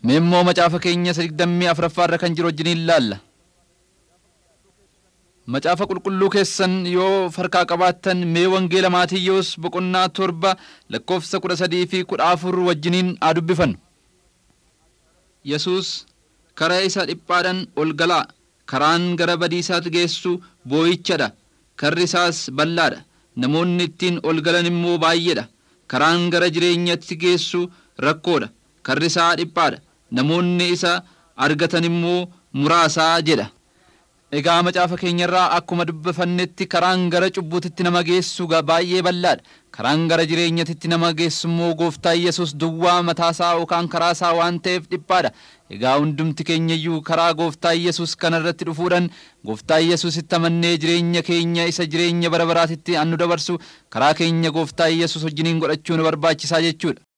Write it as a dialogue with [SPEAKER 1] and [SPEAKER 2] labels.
[SPEAKER 1] Mee immoo macaafa keenya isa digdammii afuraffaarra kan jiru wajjiniin ilaalla. Macaafa qulqulluu keessan yoo farkaa qabaattan mee wangeela Maatiyyoos boqonnaa torba lakkoofsa kudha sadii fi kudha afur wajjiniin haa dubbifannu. Yesuus karaa isa dhiphaadhaan ol galaa karaan gara badiisaatti geessu boo'ichadha karri isaas bal'aadha namoonni ittiin ol galan immoo baay'eedha karaan gara jireenyatti geessu rakkoodha karri isaa dhiphaadha namoonni isa argatan immoo muraasaa jedha. Egaa macaafa keenyarraa akkuma dubbifannetti karaan gara cubbuutitti nama geessu baay'ee bal'aadha. Karaan gara jireenyatitti nama geessu immoo gooftaa Yesuus duwwaa mataasaa yookaan karaasaa waan ta'eef dhiphaadha. Egaa hundumti keenyayyuu karaa gooftaa Yesuus kanarratti dhufuudhaan gooftaa Yesuusitti amannee jireenya keenya isa jireenya bara baraatitti annu dabarsu karaa keenya gooftaa Yesuus wajjiniin godhachuu nu barbaachisaa jechuudha.